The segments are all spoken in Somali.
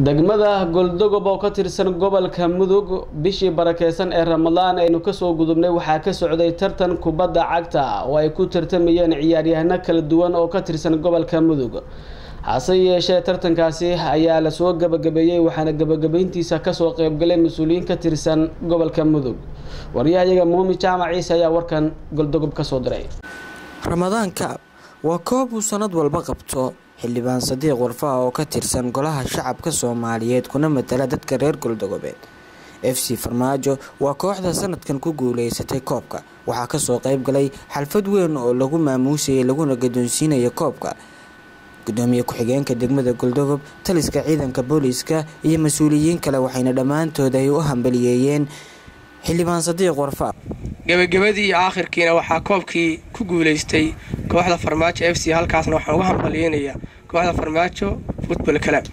degmada goldogob oo ka tirsan gobolka mudug bishii barakeysan ee ramadaan aynu kasoo gudubnay waxaa ka socday tartan kubadda cagta oo ay ku tartamayeen ciyaaryahano kala duwan oo ka tirsan gobolka mudug hase yeeshee tartankaasi ayaa lasoo gabagabeeyey waxaana gabagabeyntiisa kasoo qeybgalay mas-uuliyiin ka tirsan gobolka mudug waryahayaga muumi jaamac ciise ayaa warkan goldogob kasoo diray ramadaanka waa koob uu sanad walba qabto xildhibaan sadiiq warfaha oo ka tirsan golaha shacabka soomaaliyeed kuna matala dadka reer goldogobeed f c farmaajo waa kooxda sanadkan ku guuleysatay koobka waxaa kasoo qeyb galay xalfad weyn oo lagu maamuusayay laguna gadoonsiinaya koobka gudoomiye ku-xigeenka degmada goldogob taliska ciidanka booliiska iyo mas-uuliyiin kale waxayna dhammaantood ay u hambaliyeeyeen xildhibaan sadiiq warfa gebagabadii iyo aakhirkiina waxaa koobkii ku guuleystay kooxda farmaajo f c halkaasna waxaan uga hambaliyeynayaa kooxda farmaajo futbol club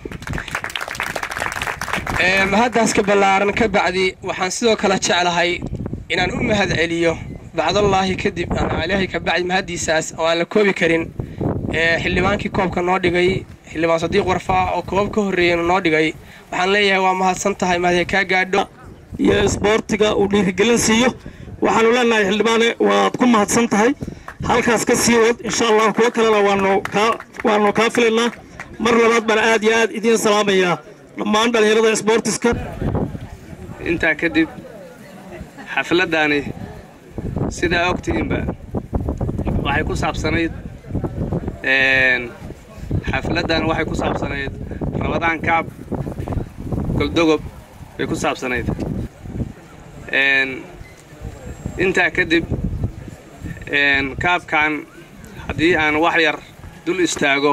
mahaddaas ka ballaaran ka bacdi waxaan sidoo kale jeclahay inaan u mahad celiyo bacdallaahi kadib ama ilaahay ka bacdi mahaddiisaas oo aan la koobi karin xildhibaankii koobka noo dhigay xildhibaan sadiiq warfaa oo koob ka horreeyana noo dhigay waxaan leeyahay waa mahadsan tahay mahadee kaa gaadho iyo isboortiga uu dhiirigelin siiyo waxaanu leenahay xildhibaane waad ku mahadsan tahay halkaas ka sii wad insha allah kuwo kalena waanu kaa filaynaa mar labaad baan aad iyo aad idiin salaamayaa dhammaan dhallinyarada isboortiska intaa kadib xafladdaani sidaa ogtihiinba waxay ku saabsanayd xafladdan waxay ku saabsanayd ramadaan kacab goldogob bay ku saabsanayd intaa kadib kaabkan haddii aan wax yar dul istaago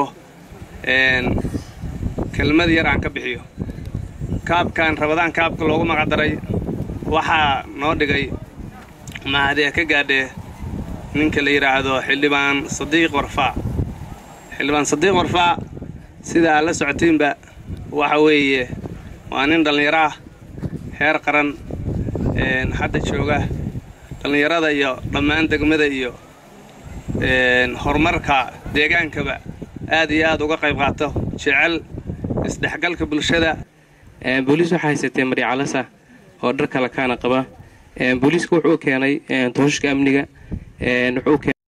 kelmad yar aan ka bixiyo kaabkan ramadaan kaabka loogu magacdaray waxaa noo dhigay mahadee ka gaadhee ninka la yidhaahdo xildhibaan sadiiq warfaa xildhibaan sadiiq warfaa sida aad la socotiinba waxa weeye waa nin dhallinyaro ah heer qaran hadda jooga dhallinyarada iyo dhammaan degmada iyo horumarka deegaankaba aad iyo aad uga qayb qaato jecel isdhexgalka bulshada booliis waxaa haysatee maryacalasa oo dhar kale kaana qaba booliiska wuxuu keenay tooshashka amniga